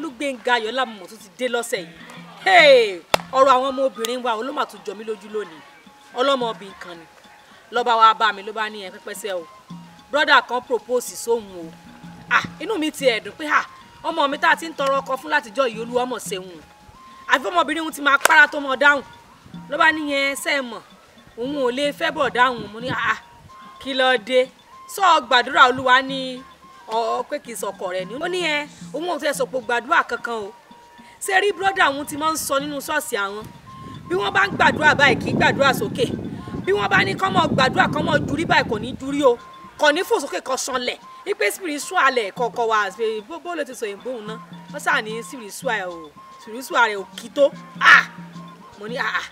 olúgbénga ayọ̀lá mọ̀ tó ti dé lọ́sẹ̀ yìí ọ̀rọ̀ àwọn ọmọ obìnrin wa ló mà tún jọ mí lójú lónìí ọlọ́mọbìnrin kan ni lọ́ba wa bá mi ló bá ní ẹ pẹ́pẹ́sẹ́ o brọ́dà kan propose sóhun o ah inú mi ti ẹ̀dùn pé ah ọmọ mi tá a ti ń tọrọ ọkọ fún látijọ́ yìí olúwa mọ̀ ṣeun àfi ọmọbìnrin òun ti máa para tó mọ dáhùn ló bá níyẹn ṣe mọ̀ òun ò lè fẹ́ bọ̀ dáhùn mo ní ah kí ló dé sọ gbàdúrà olúwa ní ọ pé kì í sọkọ rẹ ni ó ní ẹ òun ò tẹ sọpọ gbàdúrà kankan o ṣé rí brọ́dà òun ti máa ń sọ nínú ṣọ́ọ̀ṣì àwọn bí wọ́n bá ń gbàdúrà báyìí kì í gbàdúrà sókè bí wọ́n bá ní kọ́ mọ́ gbàdúrà kọ́ mọ́ jurí báyìí kò ní jurí o kò ní fò sókè kò sanlẹ̀ ipe spiritual ẹ̀ kọ̀ọ̀kan wà bó bó ló ti sọ òyìnbó òun náà wọ́n sà ní spiritual o spiritual rẹ̀ ò kí tó ah mo ní ah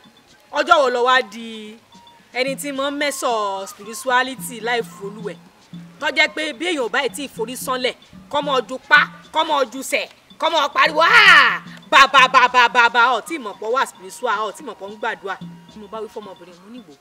ọjọ́ wo lọ wá di ẹni tí mo ń mẹ́sọ̀ spirituality láì folúwẹ̀ tó jẹ́ pé bí èèyàn báyìí tí ìforí sánlẹ̀ kọ́mọ ojú pa kọ́mọ ojú sẹ̀ kọ́mọ pariwo bàbà bàbà bàbà ọ̀ tí ìmọ̀pọ̀ wà spiritual ọ̀ tí ìmọ̀pọ̀ ń gbàdúrà tí mo bá wí fọmọbìnrin mo nígbò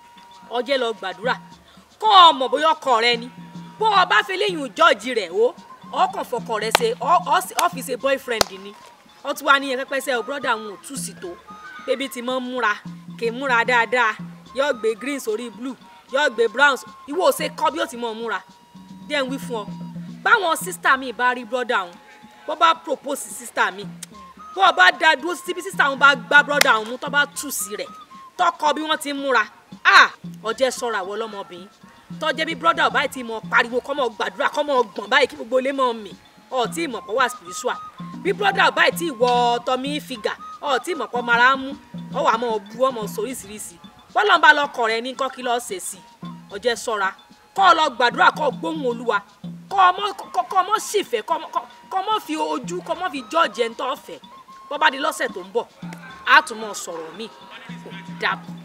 ọjẹ́ lọ gbàdúrà kọ́ ọmọ bóyá ọkọ rẹ ni bó o bá fẹ́ léyìn jọ́ọ̀jì rẹ̀ o ọkàn fọkọ rẹ ṣe ọ́fíìsì boyfriend ni ó tún wá níyẹn pẹ́pẹ́sẹ́ o brọ́dà òun ò tú sí tó bébí ti máa ń múra kì í múra dáadáa yóò gbé green sórí blue yóò gbé brown ìwọ ò ṣe kọ́ bí ó ti máa múra díẹ̀ ń wí fún ọ báwọn sísítà mi bá rí brọ́dà òun bó bá propose sísítà mi bó o bá da dúró síbi sísítà òun bá gbá brọ́dà òun mú tó bá tù sí rẹ̀ tọkọ bí wọ́n ti ń múra ah ọjẹ́ sọ̀rọ̀ àwọn ọlọ́mọbìnrin tọ́jẹ́ bí brọ́dà ọ̀ báyìí ti mọ̀ pariwo kọ́ mọ̀ gbàdúrà kọ́ mọ̀ gbọ̀n báyìí kí gbogbo ilé mọ̀ mì ọ̀ tí ì mọ̀ pọ̀ wá spiritual bí brọ́dà ọ̀ báyìí tí ìwọ tọ́mí fìgà ọ̀ tí ì mọ̀ pọ̀ mara ń mú ọ̀ wà mọ̀ bu ọmọ sóríṣiríṣi bọ́lá ń bá lọkọ̀ rẹ ní kọ́ kí lọ́ọ́ ṣe sí ọjẹ́ sọ́ra kọ́ ọ lọ gbàdúrà kọ́ gbóhùn olúwa kọ́ ọmọ ṣìfẹ́ kọ́ ọmọ fi ojú kọ́ ọmọ fi jọ́ọ̀jẹ̀ ń tọ́ fẹ́ bọ́ bá di lọ́sẹ̀ tó ń bọ̀ á tún mọ̀ sọ̀rọ̀ míì dàbọ̀.